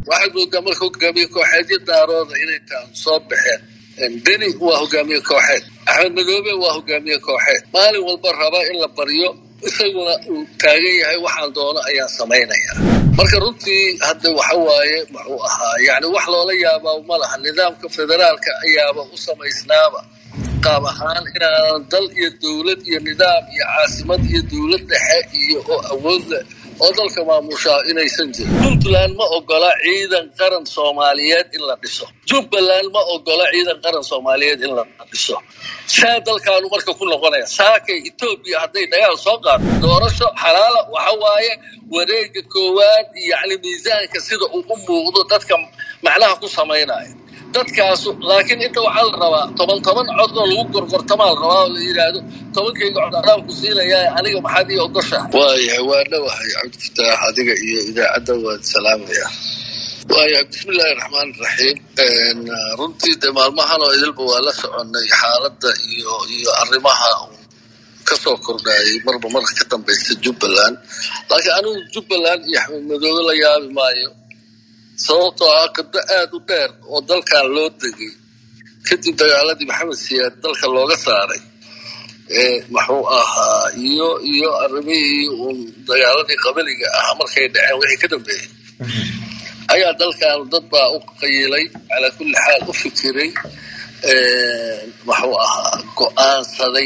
waxaad moodaa marka hogaamiye kooxeedyo daarooda inay taan soo baxeen beni waa hogaamiye kooxeed axmed madoobe waa hogaamiye kooxeed maalin walba raba in la baryo isaguna uu taagan yahay waxaan doono ayaan samaynaya marka runtii hadda waxa waaye muxuu ahaa yani wax loola yaabaa ma laha nidaamka federaalka ayaaba u samaysnaaba qaab ahaan inaanan dal iyo dowlad iyo nidaam iyo caasimad iyo dowlad dhexe iyo oo awood leh oo dalka maamushaa inaysan jirin puntland ma ogola ciidan qaran soomaaliyeed in la dhiso jubbaland ma ogola ciidan qaran soomaaliyeed in la dhiso saa dalkaanu marka ku noqonaya saakay etoobiya hadday dagaal soo qaado doorasho xalaala waxa waaye wareega koowaad yani miisaanka sida uu u muuqdo dadka macnaha ku samaynaya dadkaasu laakiin inta waxaa la rabaa toban toban cod oo lagu gorgortamaa la rabaa oo la yidhaahdo tobankayga cod adaanku siinayaa aniga maxaad ii ogoshaha waayahay waa dhowahay cabdifataax adiga iyo idaacadda waad salaamaya waayahay bismillaahi raxmaan raxiim runtii de maalmahan oo idilba waa la soconay xaaladda iyo iyo arrimaha kasoo kordhayay marba marka ka dambaysa jubbaland laakiin anigu jubbaland iyo axmed madoobe la yaabi maayo sababtoo ah qibdo aada u dheer oo dalkan loo degay kadib dagaaladii maxamed siyaad dalka looga saaray muxuu ahaa iyo iyo arrimihii uun dagaaladii qabaliga ah markay dhaceen wixii ka dambeeyey ayaa dalkan dad baa u qayilay calaa kulli xaal u fikiray muxuu ahaa go-aansaday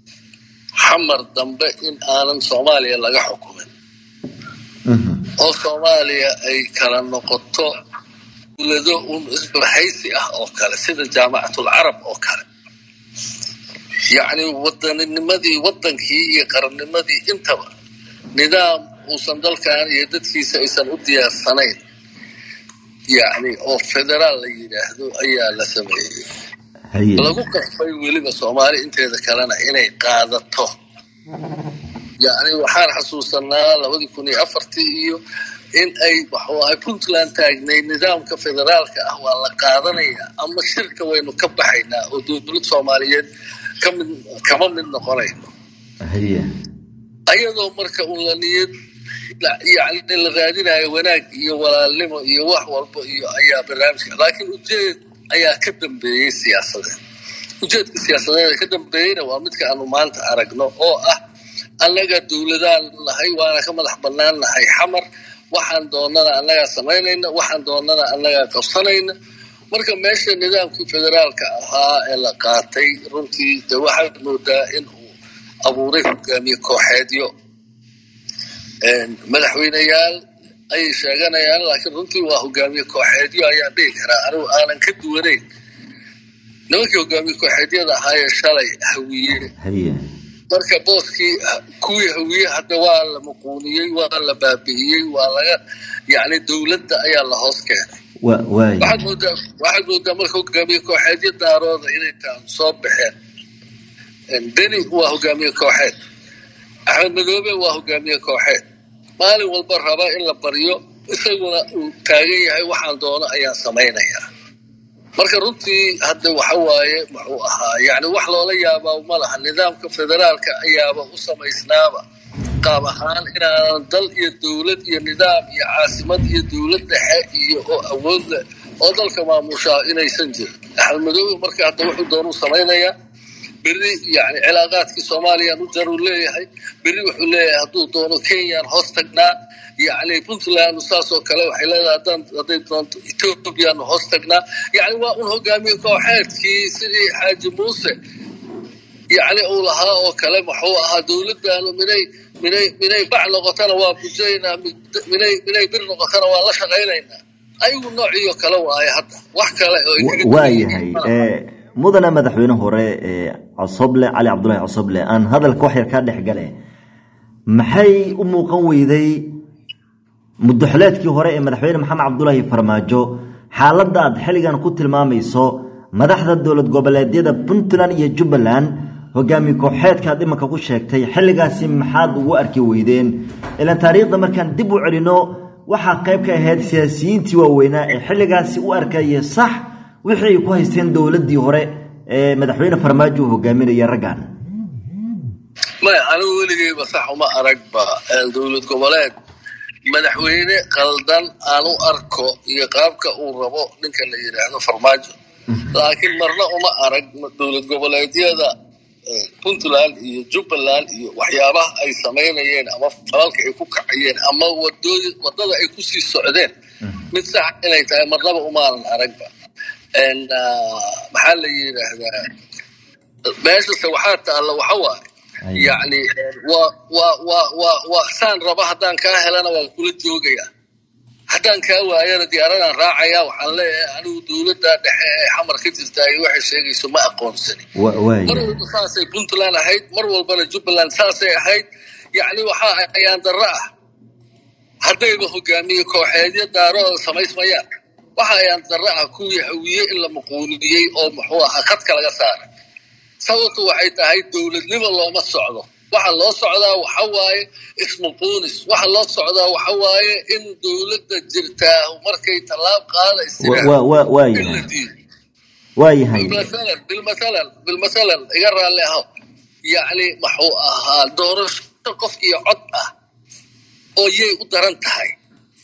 xamar dambe in aanan soomaaliya laga xukumin oo soomaaliya ay kala noqoto dowlado un isbahaysi ah oo kale sida jaamacatul carab oo kale yacni wadaninimadii wadankii iyo qarannimadii intaba nidaam uusan dalkan iyo dadkiisa aysan u diyaarsanayn yacni oo federaal la yidhaahdo ayaa la sameeyey lagu qasbay weliba soomaali inteeda kalena inay qaadato yacni waxaan xasuusanaa labadii kun iyo afartii iyo in ay waxuu ahay puntland taagnay nidaamka federaalka ah waa la qaadanaya ama shirka waynu ka baxaynaa oo dowlad soomaaliyeed kamid kama mid noqonayno ayadoo marka un la niyad yani la raadinayo wanaag iyo walaalnimo iyo wax walba iyo ayaa barnaamijka laakiin ujeed ayaa ka dambeeyey siyaasadeed ujeedka siyaasadeeda ka dambeeyeyna waa midka aanu maanta aragno oo ah annaga dowladaan nahay waana ka madax bannaan nahay xamar waxaan doonana annagaa samaynayna waxaan doonana annagaa qabsanayna marka meesha nidaamkii federaalka ahaa ee la qaatay runtii de waxaad moodaa in uu abuuray hogaamiye kooxeedyo madaxweyneyaal ayay sheeganayaan laakiin runtii waa hogaamiye kooxeedyo ayaan dhihi karaa anigu aanan ka duwanayn nimankii hogaamiye kooxeedyada ahaayee shalay hawiye marka booskii kuwii hawiye hadda waa la muquuniyey waa la baabi'iyey waa laga yani dowladda ayaa la hoos keenay waxaad moodaa waxaad moodaa marka hogaamiye kooxeedyo daarooda inay taan soo baxeen beni waa hogaamiye kooxeed axmed madoobe waa hogaamiye kooxeed maalin walba raba in la baryo isaguna uu taagan yahay waxaan doono ayaan samaynayaa marka runtii hadda waxa waaye muxuu ahaa yani wax loola yaabaa ma laha nidaamka federaalka ayaaba u samaysnaaba qaab ahaan inaanan dal iyo dowlad iyo nidaam iyo caasimad iyo dowlad dhexe iyo oo awood leh oo dalka maamushaa inaysan jirin axmed madoobe marka hadda wuxuu doonuu samaynayaa berri yani cilaaqaadkii soomaaliyaan u jaruu leeyahay berri wuxuu leeyahay hadduu doono kenyaan hoos tagnaa yani puntland saasoo kale waxay leedahay haddaan hadday doonto ethoobiyaanu hoos tagnaa yani waa un hogaamiye kooxeedkii sidii xaaji muuse yani uu lahaa oo kale muxuu ahaa dowladdaanu minay minay minay bac noqotana waa bujaynaa minay minay bir noqotana waa la shaqaynaynaa ayagu noociyo kale waaye hadda wax kale waayahay mudana madaxweyne hore cosoble cali cabdulahi cosoble aan hadalka wax yar kaa dhex gale maxay u muuqan weyday mudaxuleedkii hore ee madaxweyne maxamed cabdulaahi farmaajo xaaladda aad xilligan ku tilmaamayso madaxda dowlad goboleedyada puntland iyo jubbaland hogaamiye kooxeedka aad imanka ku sheegtay xilligaasi maxaad ugu arki weydeen ilaan taariikhda markaan dib u celino waxaa qayb ka ahayd siyaasiyiintii waaweynaa ee xilligaasi u arkaya sax wixii ay ku haysteen dowladdii hore ee madaxweyne farmaajo uu hogaaminaya raggan maya anigu weligeyba sax uma aragba dowlad goboleed madaxweyne qaldan aan u arko iyo qaabka uu rabo ninka la yidhaahdo farmaajo laakiin marna uma arag dowlad goboleedyada puntland iyo jubbaland iyo waxyaabaha ay samaynayeen ama falalka ay ku kacayeen ama wadada ay kusii socdeen mid sax inay tahay marnaba umaanan aragba maxaa la yidhaahdaa meeshase waxaa taalla waxa waaye yacni waa waa waa waa waa saan raba haddaan kaa helana waan kula joogayaa haddaan kaa waayana diyaaradaan raacaya waxaan leeyahay anigu dowladda dhexe ee xamar ka jirta ay waxay sheegayso ma aqoonsani mar walba saasay puntland ahayd mar walbana jubbaland saasay ahayd yacni waxaa ayaan darro ah haddayba hogaamiye kooxeedyo daarooda samaysmayaan waxa ayaan darro ah kuwii hawiye in la muquuniyey oo muxuu ahaa khadka laga saaray sababtu waxay tahay dowladnimo looma socdo waxa loo socdaa waxa waaye ismuquunis waxa loo socdaa waxa waaye in dowladda jirtaa markay tallaab qaada waayahay bilmathalan bilmathalan iga raalli aho yacni maxuu ahaa doorasho qof iyo cod ah oo yay u daran tahay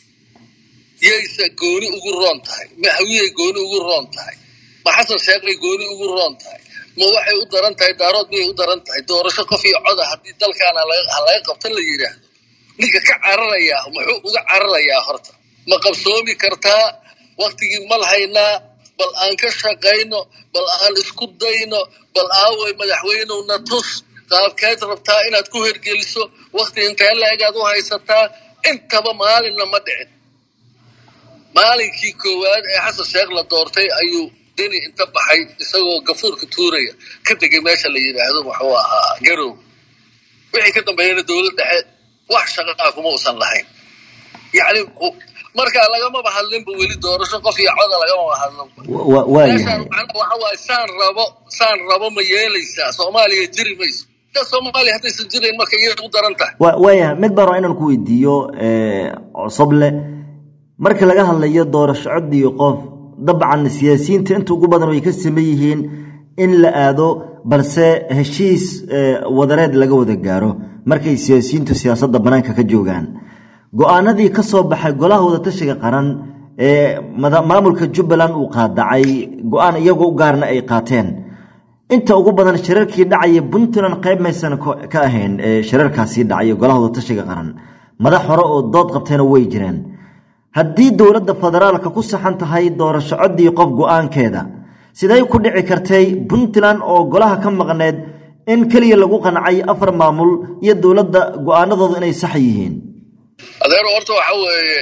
yayse gooni ugu roon tahay ma hawiyay gooni ugu roon tahay ma xasan sheekhay gooni ugu roon tahay ma waxay u daran tahay daarood miyay u daran tahay doorasho qof iyo coda haddii dalkaana ha laga qabta la yidhaahdo ninka ka cararayaa muxuu uga cararayaa horta ma qabsoomi kartaa waktigii mal haynaa bal aan ka shaqayno bal aan isku dayno bal aaway madaxweynowna tus qaabkeed rabtaa inaad ku hergeliso wakti intee la-egaad u haysataa intaba maalinna ma dhicin maalinkii koowaad ee xasan sheekh la doortay ayuu deni inta baxay isagoo gafuurka tuuraya ka degay meesha la yidhaahdo muxuu ahaa garow wixii ka dambeeyana dowlad dhexe wax shaqaa kuma usan lahayn yacni markaa lagamaba hadlinba weli doorasho qof iyo coda lagamaba hadlinba waxa waaye saan rabo saan rabo ma yeelaysaa soomaaliya jiri mayso soomaaliya haddaysan jirayn marka iyada u daran tahay waayahay mid baro inaan ku weydiiyo cosoble marka laga hadlayo doorasho cod iyo qof dabcan siyaasiyiinta inta ugu badan way ka saman yihiin in la aado balse heshiis wadareed laga wada gaaro markay siyaasiyiintu siyaasadda bannaanka ka joogaan go-aanadii ka soo baxay golaha wadatashiga qaran ee maamulka jubbaland uu qaadacay go-aan iyagoo u gaarna ay qaateen inta ugu badan shirarkii dhacaya puntland qayb maysan ka ahayn shirarkaasii dhacay golaha wadatashiga qaran madax hore oo dood qabtayna way jireen haddii dowladda federaalka ku saxan tahay doorasho coddii qof go-aankeeda siday ku dhici kartay puntland oo golaha ka maqneed in keliya lagu qancay afar maamul iyo dowladda go-aanadoodu inay sax yihiin adeero horta waxa weeye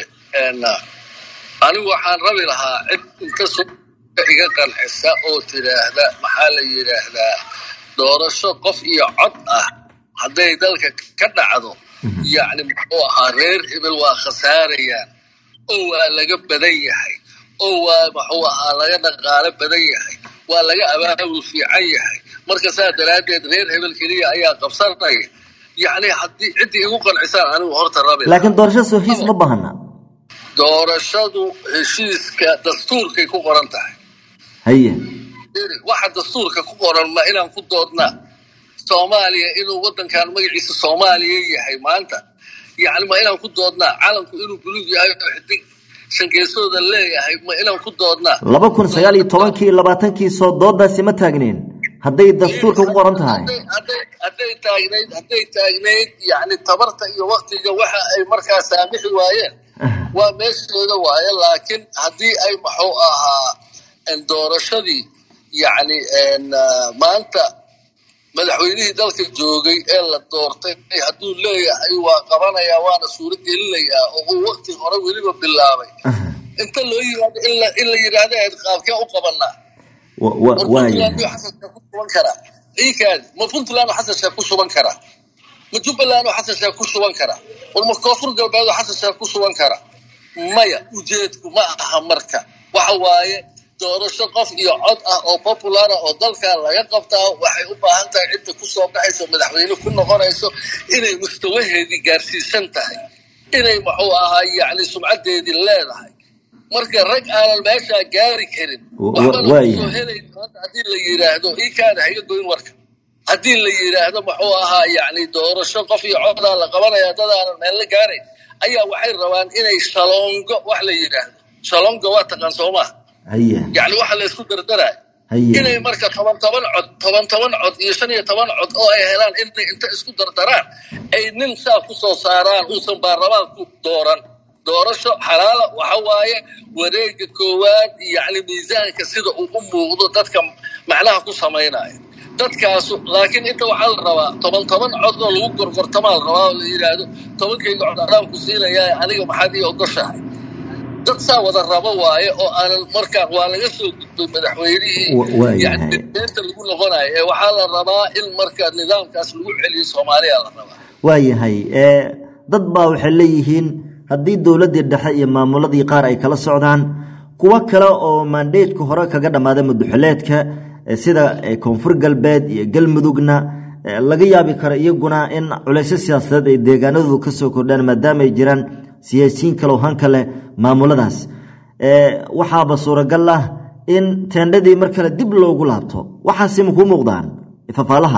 anigu waxaan rabi lahaa cid inta so iga qancisa oo tidhaahda maxaa la yidhaahdaa doorasho qof iyo cod ah hadday dalka ka dhacdo yacni muxuu ahaa reer hebel waa khasaarayaan oo waa laga badan yahay oo waa muxuu ahaa laga dhaqaalo badan yahay waa laga abaabul fiican yahay marka saa daraaddeed reer hebel keliya ayaa qabsanaya yacni haddii ciddii igu qancisaan anigu horta rabi laakiin doorashadaas heshiis ma bahana doorashadu heshiiska dastuurkay ku qoran tahay haye waxa dastuurka ku qoran ma inaan ku doodnaa soomaaliya inuu waddankan magaciisa soomaaliya yahay maanta yacni ma inaan ku doodnaa calanku inuu buluug yahay oo xidig shangeesooda leeyahay ma inaan ku doodnaa laba kun sagaal iyo tobankii labaatankii soo doodaasi ma taagneen hadday dastuurka ku qoran tahay hadday taagnayd hadday taagnayd yacni tabarta iyo waktiga waxa ay markaa saamixi waayeen waa meeshooda waaye laakiin haddii ay maxuu ahaa doorashadii yacni maanta madaxweynihii dalka joogay ee la doortay hadduu leeyahay waa qabanayaa waana suuro gelinayaa oo uu wakti hore weliba bilaabay inta loo yimaado in la yidhaahda eed qaabkee u qabanaa xasanka ku suban karaa iikaadi ma puntland oo xasan sheekh ku suban karaa ma jubbaland oo xasan sheekh ku suban karaa war ma koonfur galbeed oo xasan sheekh ku suban karaa maya ujeedku ma aha marka waxa waaye doorasho qof iyo cod ah oo populara oo dalkan laga qabtaa waxay u baahan tahay cidda ku soo baxayso madaxweyne ku noqonayso inay mustawaheedii gaarsiisan tahay inay muxuu ahaa yacni sumcaddeedii leedahay marka rag aanan meeshaa gaari karin waxbana kusoo helayn maanta haddii la yidhaahdo ikaada haga goyn warka haddii la yidhaahdo muxuu ahaa yacni doorasho qof iyo codaa la qabanaya dad aanan meel la gaarayn ayaa waxay rabaan inay shalongo wax la yidhaahdo shalongo waa taqaan soomaa haye yacni waxa la isku dardarayo haye inay marka toban toban cod toban toban cod iyo shan iyo toban cod oo ay helaan inay inta isku dardaraan ay nin saa ku soo saaraan uusan baarlamaanku dooran doorasho xalaala waxa waaye wareega koowaad yacni miisaanka sida uu u muuqdo dadka macnaha ku samaynaya dadkaasu laakiin inta waxaa la rabaa toban toban cod oo lagu gorgortamaa la rabaa oo la yidhaahdo tobankayga cod adaan ku siinayaa aniga maxaad ii ogoshahay dad saa wada rabo waaye oo aanan markaan waa laga soo gudbay madaxweynihii Wa- waayahay. yani beenta lagu noqonayo ee waxaa la rabaa in marka nidaamkaas lagu celiyo soomaaliya la rabaa waayahay ee dad baa waxay leeyihiin haddii dowladdii dhexe iyo maamuladii qaar ay kala socdaan kuwo kale oo maandheedka hore kaga dhammaaday muduxuleedka ee sida ee koonfur galbeed iyo galmudugna ee laga yaabi karo iyaguna in culaysyo siyaasadeed ay deegaanadoodu ka soo kordhaan maadaama ay jiraan siyaasiyiin kale oo hanka leh maamuladaas ee waxaaba suuragal ah in teendhadii mar kale dib loogu laabto waxaasi ma kuu muuqdaan fafaalaha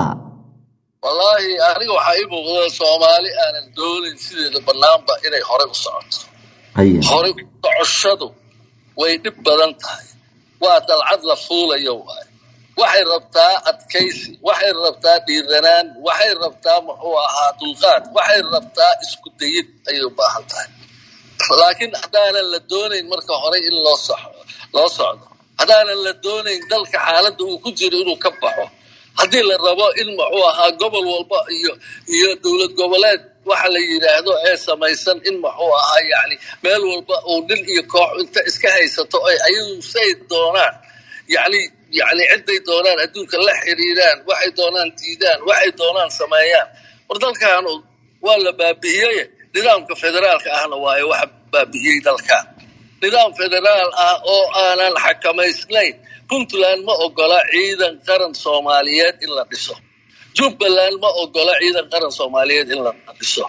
wallaahi aniga waxaa ii muuqda soomaali aanan doonayn sideeda bannaanba inay horey u socoto haye horey u socoshadu way dhib badan tahay waa dalcad la fuulayo waaye waxay rabtaa adkaysi waxay rabtaa dhiiranaan waxay rabtaa muxuu ahaa dulqaad waxay rabtaa isku dayid ayay u baahan tahay laakiin haddaanan la doonayn marka horey in loo soxo loo socdo haddaanan la doonayn dalka xaaladda uu ku jiro inuu ka baxo haddii la rabo in muxuu ahaa gobol walba iyo iyo dowlad goboleed waxa la yidhaahdo ee samaysan in muxuu ahaa yacni meel walba uu nin iyo koox inta iska haysato ay ayagu say doonaan yacni yacni ciday doonaan adduunka la xiriiraan waxay doonaan diidaan waxay doonaan sameeyaan war dalkaanu waa la baabi'iyey nidaamka federaalka ahna waayo waxa baabi'iyey dalkan nidaam federaal ah oo aanan xakamaysnayn puntland ma ogola ciidan qaran soomaaliyeed in la dhiso jubbaland ma ogola ciidan qaran soomaaliyeed in la dhiso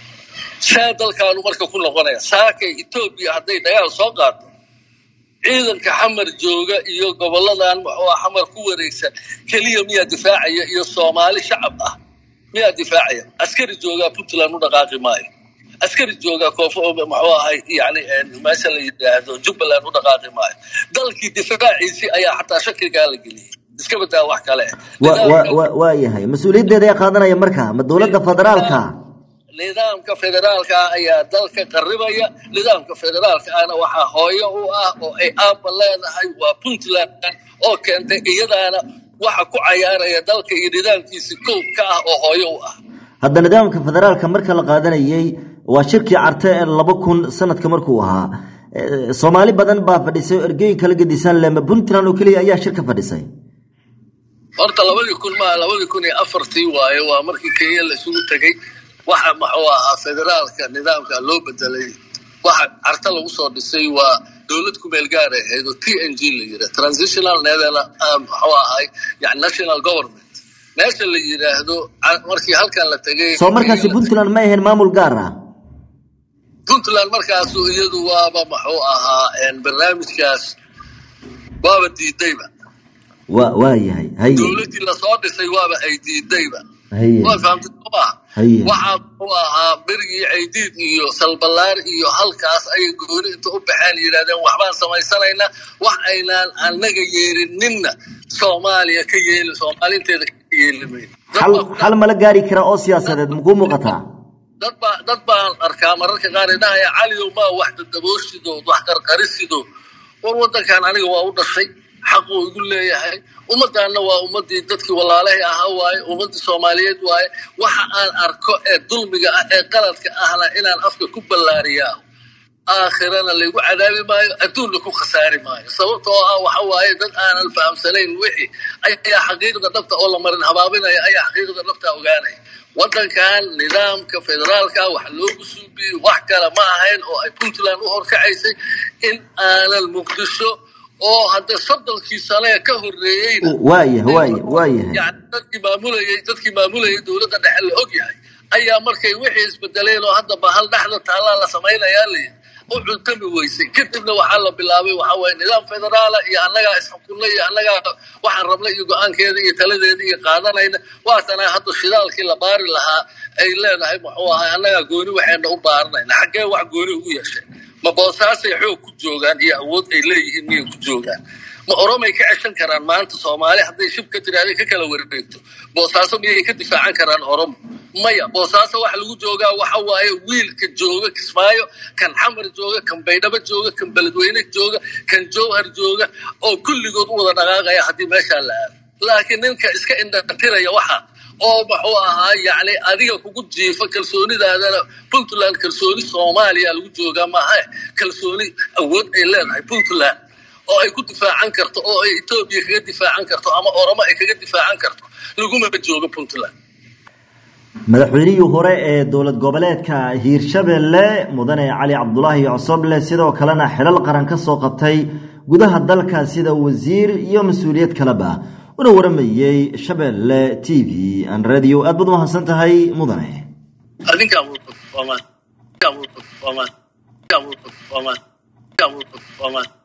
saa dalkaanu marka ku noqonaya saakay etoobiya hadday dagaal soo qaado ciidanka xamar jooga iyo goboladan muxuu ah xamar ku wareegsan keliya miyaa difaacaya iyo soomaali shacab ah miyaa difaacaya askari joogaa puntland u dhaqaaqi maayo askari joogaa koonfur muxuu ahay yani meesha la yidhaahdo jubbaland u dhaqaaqi maayo dalkii difaaciisii ayaa xataa shakigaa la geliyey iska badaa wax kale waayahay mas-uuliyaddeeda ee qaadanaya marka ma dowladda federaalka nidaamka federaalka ayaa dalka qaribaya nidaamka federaalka ahna waxaa hooyo u ah oo ay aabba leedahay waa puntland oo keentay iyadaana waxa ku cayaaraya dalka iyo nidaamkiisi kow ka ah oo hooyo u ah hadda nidaamka federaalka marka la qaadanayey waa shirkii carte ee laba kun sanadka markuu ahaa soomaali badan baa fadhisay oo ergooyin kala gedisan lema puntland oo keliya ayaa shirka fadhisay horta labadii kun maa labadii kun iyo afartii waaye waa markii kenya la isugu tegey waxa muxuu ahaa federaalka nidaamka loo bedelay waxa carta lagu soo dhisay waa dowlad ku meel gaar ahayd oo t n g la yidhah transitional muxuu ahay yani national government meesha la yidhaahdo markii halkan la tegay soo markaasi puntland ma ahayn maamul gaar ah puntland markaasu iyadu waaba muxuu ahaa barnaamijkaas waaba diidayba wa waa yahay haye dowladdii lasoo dhisay waaba ay diidayba haye waa fahamtay sooma haye waxaa muxuu ahaa berigii caydiid iyo salbalaar iyo halkaas ayay gooni inta u baxeen yidhahdeen waxbaan samaysanaynaa wax aynaan anaga yeelininna soomaaliya ka yeeli soomaalinteeda ka yeeli mayno xal xal mala gaari karaa oo siyaasadeed makuu muuqataa dad baa dad baan arkaa mararka qaar idhahaya caliyow maa wax dadabooshido wax qarqarisido war waddankan aniga waa u dhashay xaquu igu leeyahay ummaddaanna waa ummaddii dadkii walaalahay ahaa waaye ummaddii soomaaliyeed waaye waxa aan arko ee dulmiga ah ee qaladka ahna inaan afka ku ballaariyaa aakhirana laygu cadaabi maayo adduunna ku khasaari maayo sababtoo ah waxa waaye dad aanan fahamsanayn wixii ayaa xaqiiqda dhabta oo la marin habaabinaya ayaa xaqiiqda dhabta ogaanaya waddankan nidaamka federaalka wax loogu suubiyey wax kale ma ahayn oo ay puntland u horkacaysay in aanan muqdisho oo hadda soddonkii sane ka horreeyeyna waayahay waaya waayahay yani dadkii maamulayay dadkii maamulayay dowladda dhexe la og yahay ayaa markay wixii isbedeleen oo hadda bahal dhexda taallaa la samaynayaa layidhi u cuntami weysay kadibna waxaa la bilaabay waxa waye nidaam federaala iyo annagaa isxukunna iyo annagaa waxaan rabna iyo go-aankeeda iyo taladeeda iyo qaadanayna waatana hadda shidaalkii la baari lahaa ay leedahay muxuu ahay annagaa gooni waxayna u baaranayna xaggee wax gooni ugu yeesheen ma boosaasay xoog ku joogaan iyo awood ay leeyihiin miyay ku joogaan ma oromay ka ceshan karaan maanta soomaali hadday shib ka tiraahday ka kala wareegto boosaaso miyay ka difaacan karaan oromo maya boosaaso waxa lagu joogaa waxa waaye wiilka jooga kismaayo kan xamar jooga kan baydhabo jooga kan beledweyne jooga kan jowhar jooga oo kulligood u wada dhaqaaqaya haddii meeshaa la aado laakiin ninka iska indhatiraya waxa oo muxuu ahaa yacni adiga kugu jiifa kalsoonidaadana puntland kalsooni soomaaliya lagu joogaa maaha kalsooni awood ay leedahay puntland oo ay ku difaacan karto oo ay etoobiya kaga difaacan karto ama oromo ay kaga difaacan karto laguma joogo puntland madaxweynihii hore ee dowlad goboleedka hiirshabelle mudane cali cabdulaahi cosoble sidoo kalena xilal qaran ka soo qabtay gudaha dalka sida wasiir iyo mas-uuliyad kaleba una waramayey shabeelle t v an radio aad baad umahadsan tahay mudane adinkaa